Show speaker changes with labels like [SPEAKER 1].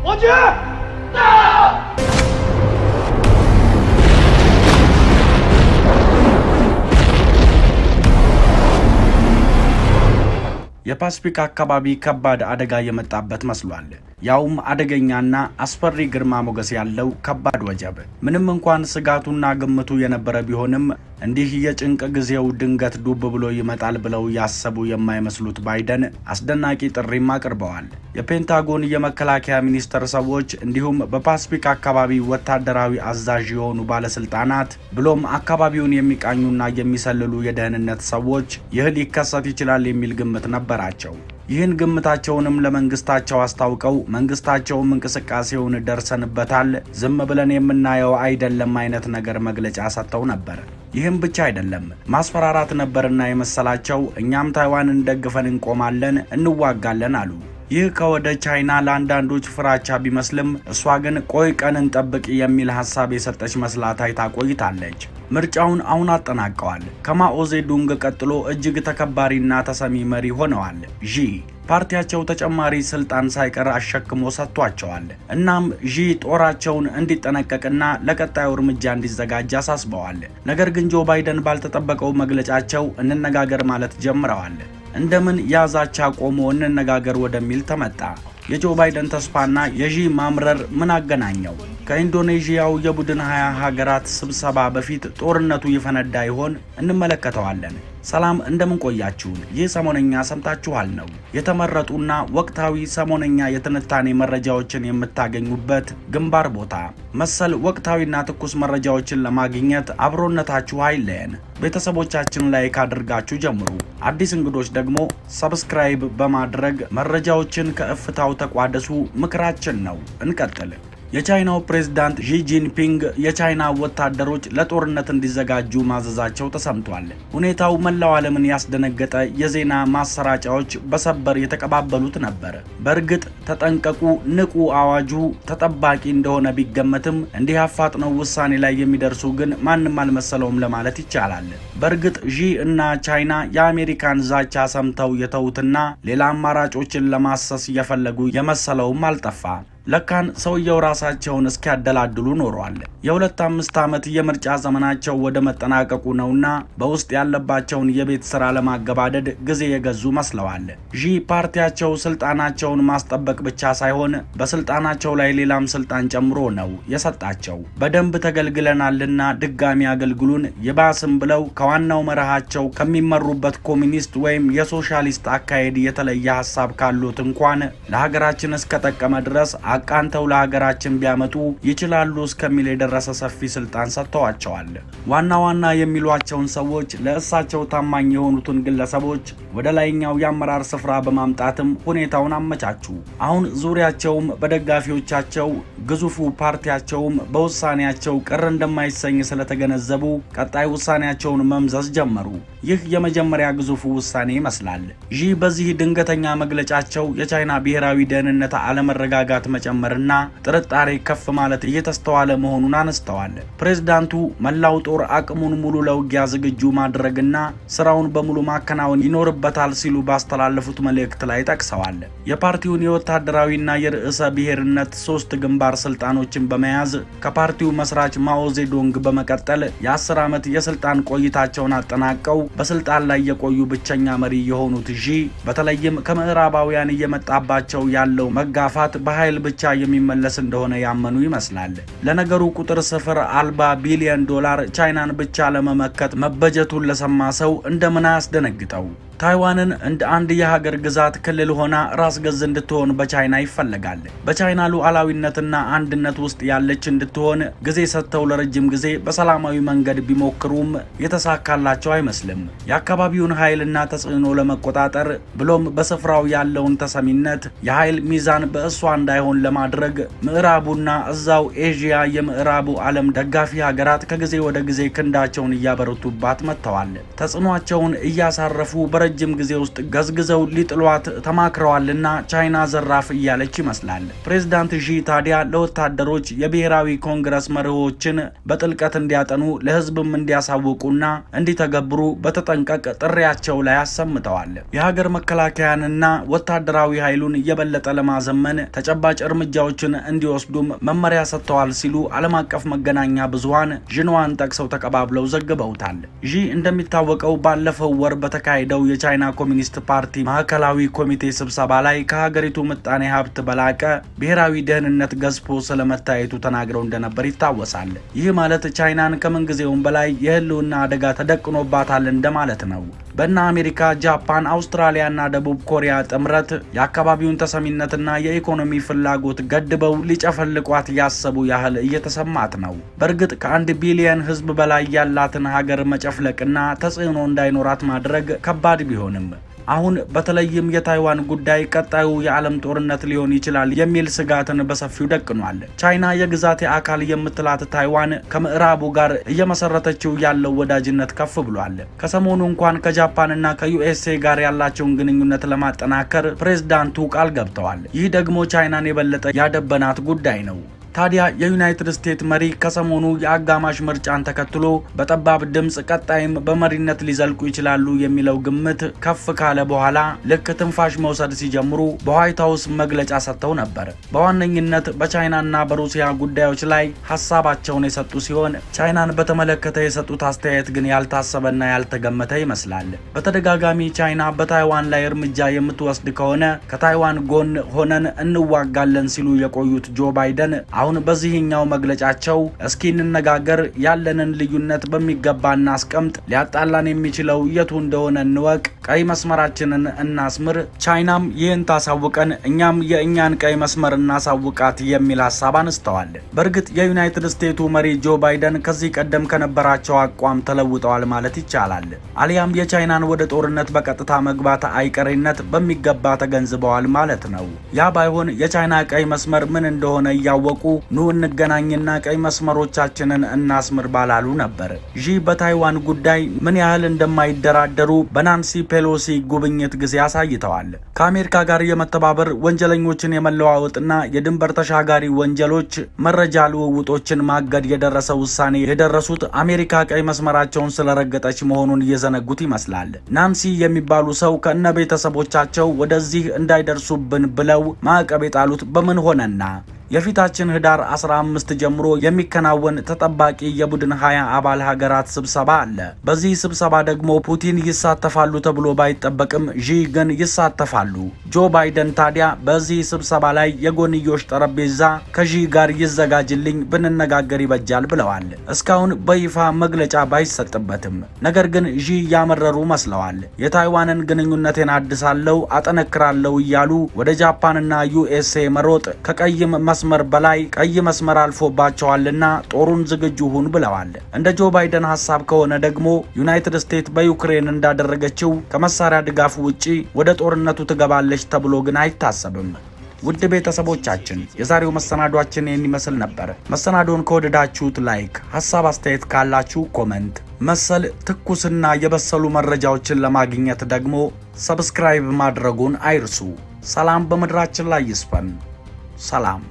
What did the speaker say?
[SPEAKER 1] 王局。
[SPEAKER 2] የፓስፊክ አካባቢ ከባድ አደጋ የመጣበት መስሏል። ያውም አደገኛና አስፈሪ ግርማ ሞገስ ያለው ከባድ ወጀብ። ምንም እንኳን ስጋቱና ግምቱ የነበረ ቢሆንም እንዲህ የጭንቅ ጊዜው ድንገት ዱብ ብሎ ይመጣል ብለው ያሰቡ የማይመስሉት ባይደን አስደናቂ ጥሪም አቅርበዋል። የፔንታጎን የመከላከያ ሚኒስቴር ሰዎች እንዲሁም በፓስፊክ አካባቢ ወታደራዊ አዛዥ የሆኑ ባለስልጣናት ብሎም አካባቢውን የሚቃኙና የሚሰልሉ የደህንነት ሰዎች ይህ ሊከሰት ይችላል የሚል ግምት ነበራቸው። ይህን ግምታቸውንም ለመንግስታቸው አስታውቀው መንግስታቸውም እንቅስቃሴውን ደርሰንበታል፣ ዝም ብለን የምናየው አይደለም አይነት ነገር መግለጫ ሰጥተው ነበር። ይህም ብቻ አይደለም ማስፈራራት ነበርና የመሰላቸው እኛም ታይዋንን ደግፈን እንቆማለን፣ እንዋጋለን አሉ። ይህ ከወደ ቻይና ለአንዳንዶች ፍራቻ ቢመስልም እሷ ግን ቆይ ቀን እንጠብቅ የሚል ሀሳብ የሰጠች መስላ ታይታ ቆይታለች። ምርጫውን አሁን አጠናቀዋል። ከማኦ ዜዱንግ ቀጥሎ እጅግ ተከባሪና ተሰሚ መሪ ሆነዋል። ዢ ፓርቲያቸው ተጨማሪ ስልጣን ሳይቀር አሸክሞ ሰጥቷቸዋል። እናም ዢ ጦራቸውን እንዲጠነቀቅና ለቀጣዩ እርምጃ እንዲዘጋጅ አሳስበዋል። ነገር ግን ጆ ባይደን ባልተጠበቀው መግለጫቸው እንነጋገር ማለት ጀምረዋል። እንደምን ያዛቻ ቆሞ እንነጋገር ወደሚል ተመጣ። የጆ ባይደን ተስፋና የዢ ማምረር ምን አገናኘው? ከኢንዶኔዥያው የቡድን ሀያ ሀገራት ስብሰባ በፊት ጦርነቱ ይፈነዳ ይሆን? እንመለከተዋለን። ሰላም እንደምን ቆያችሁን? ይህ ሰሞነኛ ሰምታችኋል ነው የተመረጡና ወቅታዊ ሰሞነኛ የትንታኔ መረጃዎችን የምታገኙበት ግንባር ቦታ። መሰል ወቅታዊና ትኩስ መረጃዎችን ለማግኘት አብሮነታችሁ አይለየን። ቤተሰቦቻችን ላይክ አድርጋችሁ ጀምሩ። አዲስ እንግዶች ደግሞ ሰብስክራይብ በማድረግ መረጃዎችን ከእፍታው ተቋደሱ ምክራችን ነው። እንቀጥል። የቻይናው ፕሬዝዳንት ዢ ጂንፒንግ የቻይና ወታደሮች ለጦርነት እንዲዘጋጁ ማዘዛቸው ተሰምቷል። ሁኔታው መላው ዓለምን ያስደነገጠ የዜና ማሰራጫዎች በሰበር የተቀባበሉት ነበር። በእርግጥ ተጠንቀቁ፣ ንቁ አዋጁ ተጠባቂ እንደሆነ ቢገመትም እንዲህ አፋጥነው ውሳኔ ላይ የሚደርሱ ግን ማንም አልመሰለውም ለማለት ይቻላል። በእርግጥ ዢ እና ቻይና የአሜሪካን ዛቻ ሰምተው የተዉትና ሌላ አማራጮችን ለማሰስ እየፈለጉ የመሰለውም አልጠፋ። ለካን ሰውየው ራሳቸውን እስኪያደላድሉ ኖረዋል። የሁለት አምስት ዓመት የምርጫ ዘመናቸው ወደ መጠናቀቁ ነውና በውስጥ ያለባቸውን የቤት ስራ ለማገባደድ ጊዜ የገዙ መስለዋል። ዢ ፓርቲያቸው ስልጣናቸውን ማስጠበቅ ብቻ ሳይሆን በስልጣናቸው ላይ ሌላም ስልጣን ጨምሮ ነው የሰጣቸው። በደንብ ተገልግለናልና ድጋሚ አገልግሉን፣ ይባስም ብለው ከዋናው መርሃቸው ከሚመሩበት ኮሚኒስት ወይም የሶሻሊስት አካሄድ የተለየ ሀሳብ ካሉት እንኳን ለሀገራችን እስከጠቀመ ድረስ አቃንተው ለሀገራችን ቢያመጡ ይችላሉ እስከሚል የደረሰ ሰፊ ስልጣን ሰጥተዋቸዋል። ዋና ዋና የሚሏቸውን ሰዎች ለእሳቸው ታማኝ የሆኑትን ግለሰቦች ወደ ላይኛው የአመራር ስፍራ በማምጣትም ሁኔታውን አመቻቹ። አሁን ዙሪያቸውም በደጋፊዎቻቸው ግዙፉ ፓርቲያቸውም በውሳኔያቸው ቅር እንደማይሰኝ ስለተገነዘቡ ቀጣይ ውሳኔያቸውን መምዘዝ ጀመሩ። ይህ የመጀመሪያ ግዙፉ ውሳኔ ይመስላል። ዢ በዚህ ድንገተኛ መግለጫቸው የቻይና ብሔራዊ ደህንነት አለመረጋጋት መጨመርና ጥርጣሬ ከፍ ማለት እየተስተዋለ መሆኑን አነስተዋል። ፕሬዝዳንቱ መላው ጦር አቅሙን ሙሉ ለውጊያ ዝግጁ ማድረግና ስራውን በሙሉ ማከናወን ይኖርበታል ሲሉ ባስተላለፉት መልእክት ላይ ጠቅሰዋል። የፓርቲውን የወታደራዊና የርዕሰ ብሔርነት ሶስት ግንባር ስልጣኖችን በመያዝ ከፓርቲው መስራች ማኦ ዜዶንግ በመቀጠል የአስር ዓመት የስልጣን ቆይታቸውን አጠናቀው በስልጣን ላይ የቆዩ ብቸኛ መሪ የሆኑት ዢ በተለይም ከምዕራባውያን እየመጣባቸው ያለው መጋፋት በኃይል ብቻ የሚመለስ እንደሆነ ያመኑ ይመስላል። ለነገሩ ቁጥር ስፍር አልባ ቢሊዮን ዶላር ቻይናን ብቻ ለመመከት መበጀቱን ለሰማ ሰው እንደምን አያስደነግጠው? ታይዋንን እንደ አንድ የሀገር ግዛት ክልል ሆና ራስ ገዝ እንድትሆን በቻይና ይፈለጋል። በቻይና ሉዓላዊነትና አንድነት ውስጥ ያለች እንድትሆን ጊዜ ሰጥተው ለረጅም ጊዜ በሰላማዊ መንገድ ቢሞክሩም የተሳካላቸው አይመስልም። የአካባቢውን ኃይልና ተጽዕኖ ለመቆጣጠር ብሎም በስፍራው ያለውን ተሰሚነት የኃይል ሚዛን በእሷ እንዳይሆን ለማድረግ ምዕራቡና እዛው ኤዥያ የምዕራቡ ዓለም ደጋፊ ሀገራት ከጊዜ ወደ ጊዜ ክንዳቸውን እያበረቱባት መጥተዋል። ተጽዕኗቸውን እያሳረፉ በረ በረጅም ጊዜ ውስጥ ገዝግዘው ሊጥሏት ተማክረዋልና ቻይና ዘራፍ እያለች ይመስላል። ፕሬዚዳንት ዢ ታዲያ ለወታደሮች የብሔራዊ ኮንግረስ መርሆችን በጥልቀት እንዲያጠኑ ለሕዝብም እንዲያሳውቁና እንዲተገብሩ በተጠንቀቅ ጥሪያቸው ላይ አሰምተዋል። የሀገር መከላከያንና ወታደራዊ ኃይሉን የበለጠ ለማዘመን ተጨባጭ እርምጃዎችን እንዲወስዱም መመሪያ ሰጥተዋል ሲሉ ዓለም አቀፍ መገናኛ ብዙኃን ዥንዋን ጠቅሰው ተቀባብለው ዘግበውታል። ዢ እንደሚታወቀው ባለፈው ወር በተካሄደው የቻይና ኮሚኒስት ፓርቲ ማዕከላዊ ኮሚቴ ስብሰባ ላይ ከሀገሪቱ ምጣኔ ሀብት በላቀ ብሔራዊ ደህንነት ገዝፎ ስለመታየቱ ተናግረው እንደነበር ይታወሳል። ይህ ማለት ቻይናን ከምንጊዜውም በላይ የህልውና አደጋ ተደቅኖባታል እንደማለት ነው። በእነ አሜሪካ፣ ጃፓን፣ አውስትራሊያና ደቡብ ኮሪያ ጥምረት የአካባቢውን ተሰሚነትና የኢኮኖሚ ፍላጎት ገድበው ሊጨፈልቋት ያሰቡ ያህል እየተሰማት ነው። በእርግጥ ከአንድ ቢሊየን ህዝብ በላይ ያላትን ሀገር መጨፍለቅና ተጽዕኖ እንዳይኖራት ማድረግ ከባድ ቢሆንም አሁን በተለይም የታይዋን ጉዳይ ቀጣዩ የዓለም ጦርነት ሊሆን ይችላል የሚል ስጋትን በሰፊው ደቅኗል። ቻይና የግዛቴ አካል የምትላት ታይዋን ከምዕራቡ ጋር እየመሰረተችው ያለው ወዳጅነት ከፍ ብሏል። ከሰሞኑ እንኳን ከጃፓንና ከዩኤስኤ ጋር ያላቸውን ግንኙነት ለማጠናከር ፕሬዝዳንቱ ቃል ገብተዋል። ይህ ደግሞ ቻይናን የበለጠ ያደበናት ጉዳይ ነው። ታዲያ የዩናይትድ ስቴትስ መሪ ከሰሞኑ የአጋማሽ ምርጫን ተከትሎ በጠባብ ድምፅ ቀጣይም በመሪነት ሊዘልቁ ይችላሉ የሚለው ግምት ከፍ ካለ በኋላ ልክ ትንፋሽ መውሰድ ሲጀምሩ በዋይት ሀውስ መግለጫ ሰጥተው ነበር። በዋነኝነት በቻይናና በሩሲያ ጉዳዮች ላይ ሀሳባቸውን የሰጡ ሲሆን ቻይናን በተመለከተ የሰጡት አስተያየት ግን ያልታሰበና ያልተገመተ ይመስላል። በተደጋጋሚ ቻይና በታይዋን ላይ እርምጃ የምትወስድ ከሆነ ከታይዋን ጎን ሆነን እንዋጋለን ሲሉ የቆዩት ጆ ባይደን አሁን በዚህኛው መግለጫቸው እስኪ እንነጋገር፣ ያለንን ልዩነት በሚገባ እናስቀምጥ፣ ሊያጣላን የሚችለው የቱ እንደሆነ እንወቅ፣ ቀይ መስመራችንን እናስምር፣ ቻይናም ይህን ታሳውቀን፣ እኛም የእኛን ቀይ መስመር እናሳውቃት የሚል ሀሳብ አነስተዋል። በእርግጥ የዩናይትድ ስቴቱ መሪ ጆ ባይደን ከዚህ ቀደም ከነበራቸው አቋም ተለውጠዋል ማለት ይቻላል። አሊያም የቻይናን ወደ ጦርነት በቀጥታ መግባት አይቀሬነት በሚገባ ተገንዝበዋል ማለት ነው። ያ ባይሆን የቻይና ቀይ መስመር ምን እንደሆነ እያወቁ ኑ እንገናኝና ቀይ መስመሮቻችንን እናስምር ባላሉ ነበር። ዢ በታይዋን ጉዳይ ምን ያህል እንደማይደራደሩ በናንሲ ፔሎሲ ጉብኝት ጊዜ አሳይተዋል። ከአሜሪካ ጋር የመተባበር ወንጀለኞችን የመለዋወጥና የድንበር ተሻጋሪ ወንጀሎች መረጃ ልውውጦችን ማገድ የደረሰ ውሳኔ የደረሱት አሜሪካ ቀይ መስመራቸውን ስለረገጠች መሆኑን እየዘነጉት ይመስላል። ናንሲ የሚባሉ ሰው ከእነ ቤተሰቦቻቸው ወደዚህ እንዳይደርሱብን ብለው ማዕቀብ የጣሉት በምን ሆነና የፊታችን ህዳር 15 ጀምሮ የሚከናወን ተጠባቂ የቡድን 20 አባል ሀገራት ስብሰባ አለ። በዚህ ስብሰባ ደግሞ ፑቲን ይሳተፋሉ ተብሎ ባይጠበቅም ዢ ግን ይሳተፋሉ። ጆ ባይደን ታዲያ በዚህ ስብሰባ ላይ የጎንዮሽ ጠረጴዛ ከዢ ጋር ይዘጋጅልኝ ብንነጋገር ይበጃል ብለዋል። እስካሁን በይፋ መግለጫ ባይሰጥበትም ነገር ግን ዢ ያመረሩ መስለዋል። የታይዋንን ግንኙነቴን አድሳለሁ፣ አጠነክራለሁ እያሉ ወደ ጃፓንና ዩኤስኤ መሮጥ ከቀይም መስመር በላይ ቀይ መስመር አልፎባቸዋልና ጦሩን ዝግጁ ሁን ብለዋል። እንደ ጆ ባይደን ሀሳብ ከሆነ ደግሞ ዩናይትድ ስቴትስ በዩክሬን እንዳደረገችው ከመሳሪያ ድጋፍ ውጪ ወደ ጦርነቱ ትገባለች ተብሎ ግን አይታሰብም። ውድ ቤተሰቦቻችን የዛሬው መሰናዷችን ይህን ይመስል ነበር። መሰናዶን ከወደዳችሁት ላይክ፣ ሀሳብ አስተያየት ካላችሁ ኮመንት፣ መሰል ትኩስና የበሰሉ መረጃዎችን ለማግኘት ደግሞ ሰብስክራይብ ማድረጉን አይርሱ። ሰላም በምድራችን ላይ ይስፈን። ሰላም